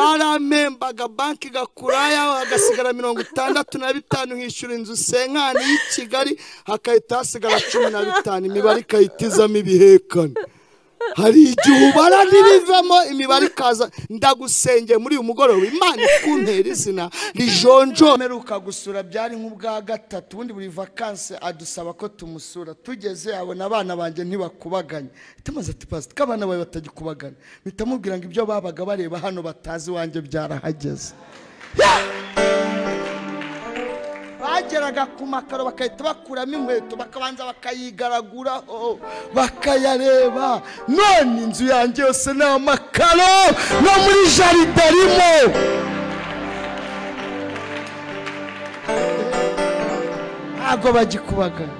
baramembaga banki gakuraya hagasigara mirongo itandatu na bitanu hishyura inzu senkani y'i kigali hakahita hasigara cumi na bitanu imibare ikahitizamo ibihekane hari igihe ubara ntibivamo imibare ikaza ndagusengeye muri uyu mugoroba imana ikuntera izina rijonjora mperuka gusura byari nk'ubwa gatatu ubundi buri vakanse adusaba ko tumusura tugeze abona abana banjye ntibakubaganye tumaze tupasite ko abana bawe batagikubagana mpita mubwira ngo ibyo babaga bareba hano batazi iwanjye byarahageze bageraga ku makaro bagahita bakuramo inkweto bakabanza bakayigaraguraho bakayareba none inzu yanjye yose ni amakaro no muri jaride arimo ntabwo bagikubagana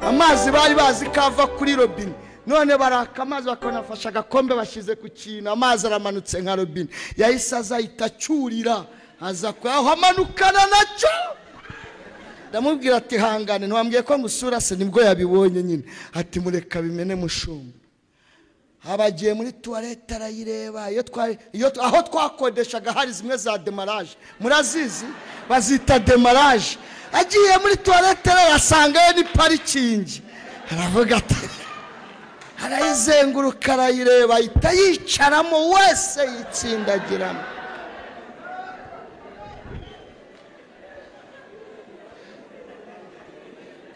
amazi bari bazi ko ava kuri robine none baraka amazi bakabona afashe agakombe bashyize ku kintu amazi aramanutse nka robine yahise azahita acyurira aza kuyaho amanukana nacyo ndamubwira ati hangane ntiwambwiye ko ngusura se nibwo yabibonye nyine ati mureka bimene mushumba aba agiye muri tuwarete arayireba iyo twari- iyo tu- aho twakodeshaga hari zimwe za demaraje murazizi bazita demaraje agiye muri tuwarete arayasangayo ni parikingi aravuga ati arayizenguruka arayireba ahita yicaramo wese yitsindagiramo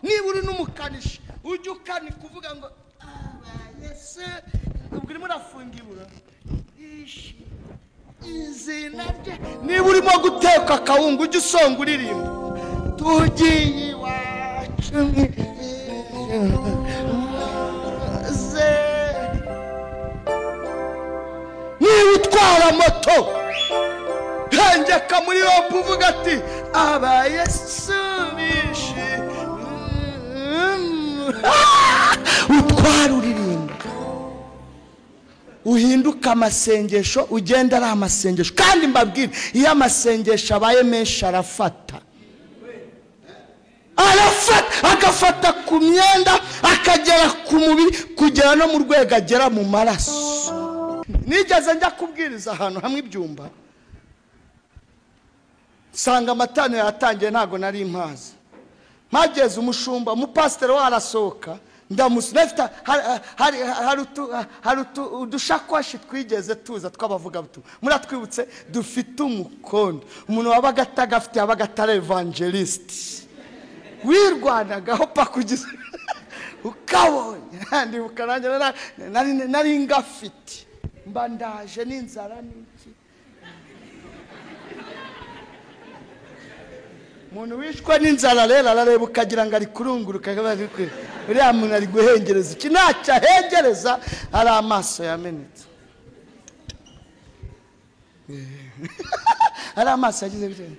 niba uri n'umukanishi ujye ukanika uvuga ngo abaye se ubwo urimo urafunga ibura ishi izina rye niba urimo guteka akawunga ujye usonga uririmba tugiye iwacu ze niba utwara moto hengeka muri yombi uvuga ati abaye subishi utwara uririmba uhinduka amasengesho ugenda ari amasengesho kandi mbabwire iyo amasengesho abaye menshi arafata arafata agafata ku myenda akagera ku mubiri kugera no mu rwego agera mu maraso nigeze njya kubwiriza ahantu hamwe ibyumba nsanga amatano yatangiye ntabwo nari mpazi mpageze umushumba umupasiteri we arasohoka ndamusura afite hari- hari- hari utu- hari utu- udushakoshi twigeze tuza tw'abavugabutumwa muratwibutse dufite umukondo umuntu wabaga atagafite yabaga atari evangelisite wirwanagaho pakugeza ukabonye ndibuka nanjye nara- nari- nari ngafite mba ndaje n'inzara n'iki umuntu wishwe n'inzara rero arareba ukagira ngo ari kurunguruka akaba ari kwe uriya muntu ari guhengereza iki ntacyo ahengereza ari amaso yamenetse ari amaso yagize gutya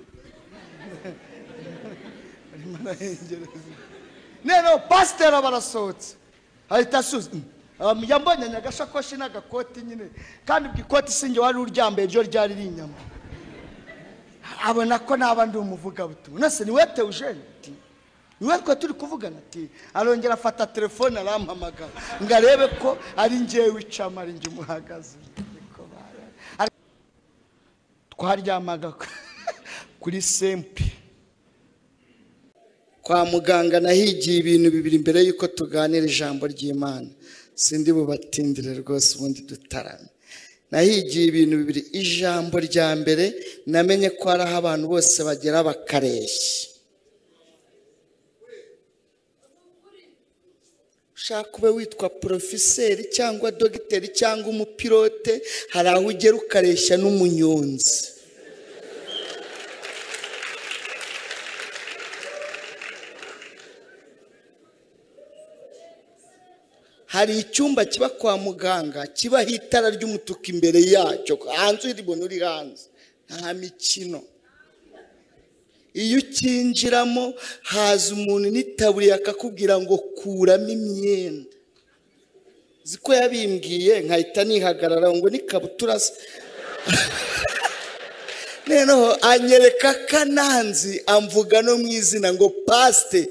nero pasiteri barasohotse ahita asuza Um, yambonye agasakoshi n'agakoti nyine kandi ubwo ikoti sinjye wari uryambaye ryo ryari rinyama abona ko naba ndi umuvugabutumwa nose niwe teujeni ati niwe twe turi kuvugana ati arongera afata telefone arampamagara ngo arebe ko ari ngewe wicama ari njye umuhagaze Niko bara- Ari- twaryamaga kuri sempe kwa muganga nahigiye ibintu bibiri mbere y'uko tuganira ijambo ry'imana sindi bubatindire rwose ubundi dutarame nahigiye ibintu bibiri ijambo rya mbere namenye ko hari aho abantu bose bagera bakareshya ushaka ube witwa porofiseri cyangwa dogiteri cyangwa umupilote hari aho ugera ukareshya n'umunyonzi hari icyumba kiba kwa muganga kibaho itara ry'umutuku imbere yacyo hanze uribona uri hanze nta mikino iyo ukinjiramo haza umuntu n'itaburiya akakubwira ngo kuramo imyenda uzi ko yabimbwiye nkahita nihagarara ngo ni kabutura se noneho anyereka akananzi amvuga no mu izina ngo pasite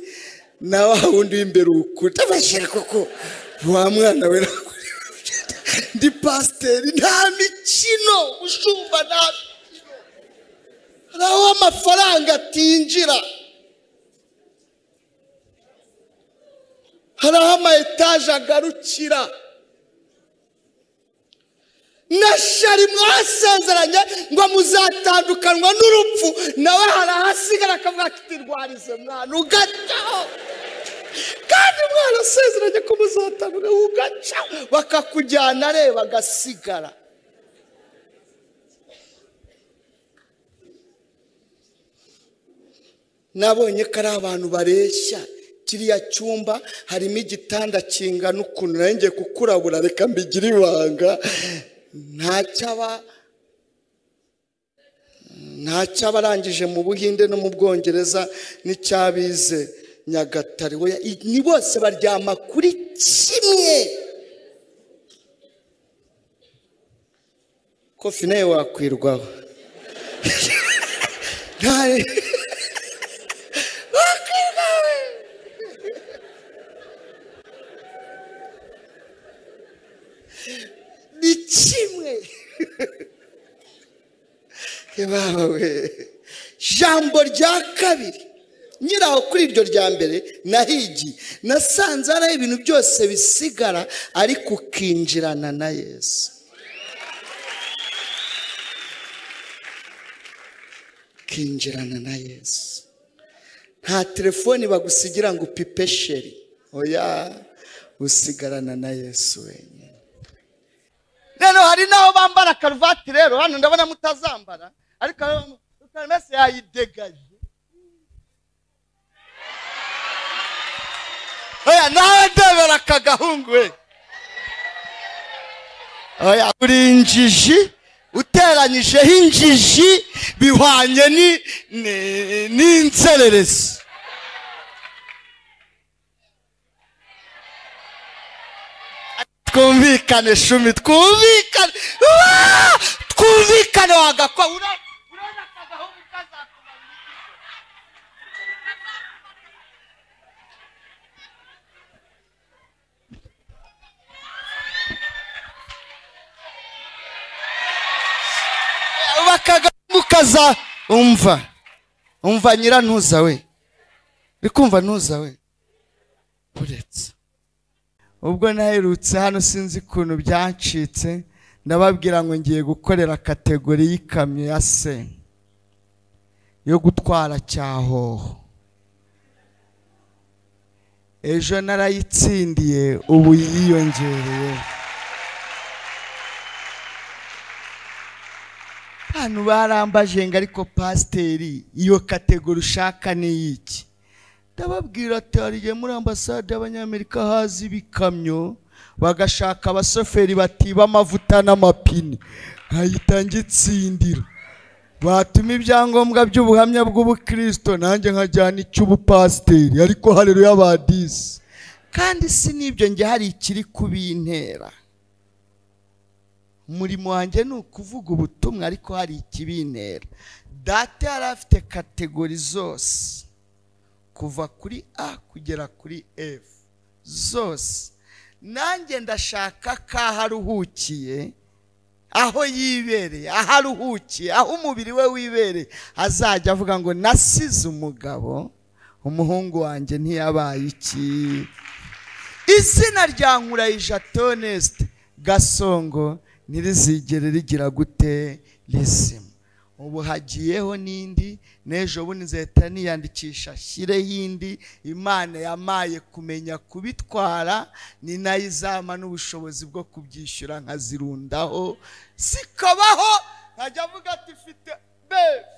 na wa wundi w'imbere ukuri abashyira koko wa mwana we nakuri ndi pasiteri nta mikino ushumba nta mikino hari aho amafaranga atinjira hari aho ama etaje agarukira na shari mwasezeranye ngo muzatandukanywa n'urupfu nawe hari ahasigara akavuga ati ndwarize mwana ugacaho kandi mwana asezeranye ko muzatandukanywa ugacaho bakakujyana areba agasigara nabonye ko ari abantu bareshya kiriya cyumba harimo igitanda kingana ukuntu nanjye kukurabura reka mbigire ibanga ntacyaba ntacyabarangije mu buhinde no mu bwongereza n'icyabize nyagatare Oya, i- ni bose baryama kuri kimwe kofi nawe wakwirwaho Nta- ni kimwe Ebaba we jambo rya kabiri nyiraho kuri iryo rya mbere nahigi nasanze ari aho ibintu byose bisigara ariko ukinjirana na yesu ukinjirana na yesu nta telefoni bagusigira ngo upipe sheri oya usigarana na yesu wenyine rero hari n'aho bambara karuvati rero hano ndabona mutazambara ariko mese yayidegaje oya nawe ndebera aka gahungu we oya uri injiji uteranyijeho injiji bihwanye ni- ni- n'inzererezi twumvikane shumi twumvikane Ah! twumvikane wagakwa ura- urabona aka gahungu kazakumara igice. Aka gahungu kaza umva umva nyirantuza we bikumva ntuza we uretse ubwo naherutse hano sinzi ukuntu byancitse ndababwira ngo ngiye gukorera kategori y'ikamyo ya se yo gutwara cyahoho ejo narayitsindiye ubu yiyongereye hano barambaje ngo ariko pasiteri iyo kategori ushaka ni iy'iki ndababwira ati hariye muri ambasade y'abanyamerika haza ibikamyo bagashaka abashoferi batiba amavuta n'amapine nkahita ngitsindira batuma ibyangombwa by'ubuhamya bw'ubukristo nanjye nkajyana icy'ubupasiteri ariko harero y'abadisi kandi si n'ibyo njye hari ikiri kubintera umurimo wanjye ni ukuvuga ubutumwa ariko hari ikibintera data yari afite kategori zose kuva kuri a kugera kuri f zose nanjye ndashaka ko aho aruhukiye aho yibereye aho aruhukiye aho umubiri we wibereye azajya avuga ngo nasize umugabo umuhungu wanjye ntiyabaye iki izina rya nkurayija tonesite gasongo ntirizigere rigira gute rizima ubu hagiyeho n'indi n'ejo bundi nzahita niyandikisha shyireho indi imana yamaye kumenya kubitwara ni nayo izama n'ubushobozi bwo kubyishyura nkazirundaho zikabaho nkajya avuga ati fite b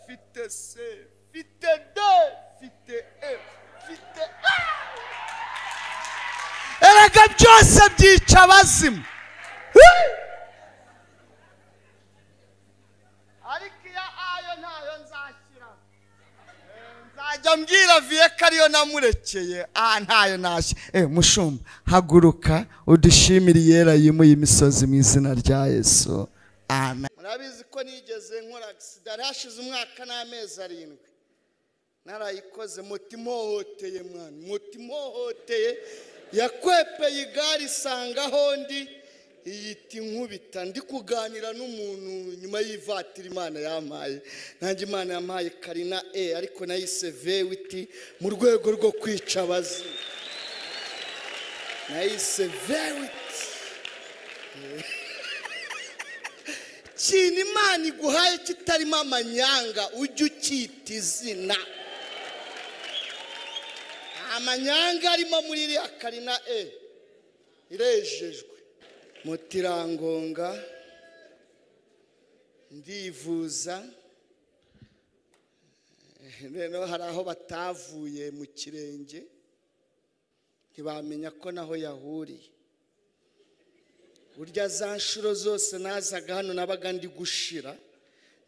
fite c fite d fite e fite a erega byose byica abazimu ariko iya ayo ntayo nzashyira nzajya mbwira viye ko ariyo namurekeye aha ntayo ntashye eh mushumba haguruka udushimire iyera yimuye imisozi mu izina rya yesu amen murabizi ko nigeze nkora agisida yari hashize umwaka n'amezi arindwi narayikoze muti ihohoteye mwana muti ihohoteye yakwepeye igare isanga aho ndi iyita inkubita ndi kuganira n'umuntu nyuma y'ivatiri imana yampaye nanjye imana yampaye karina e ariko nayise vewiti mu rwego rwo kwica abazi nayise vewiti ikintu imana iguhaye kitarimo amanyanga ujye ucyita izina nta manyanga arimo muri iriya karina e irejejwe muti irangonga ndivuza noneho hari aho batavuye mu kirenge ntibamenya ko naho yahuriye burya za nshuro zose nazaga hano nabaga ndi gushira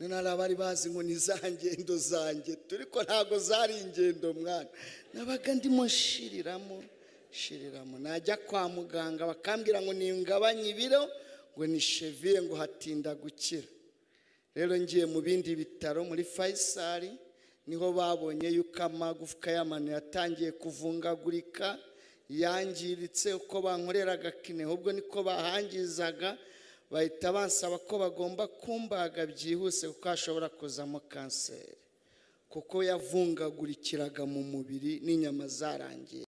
none hari abari bazi ngo ni za ngendo zanjye turi ko ntabwo zari ingendo mwana nabaga ndimo nshiriramo nshiriramo najya kwa muganga bakambwira ngo ningabanye ibiro ngo ni sheviye ngo hatinda gukira rero ngiye mu bindi bitaro muri fayisari niho babonye yuko amagufwa y'amano yatangiye kuvungagurika yangiritse uko bankoreraga kine ahubwo niko bahangizaga bahita bansaba ko bagomba kumbaga byihuse kuko hashobora kuzamo kanseri kuko yavungagurikiraga mu mubiri n'inyama zarangiye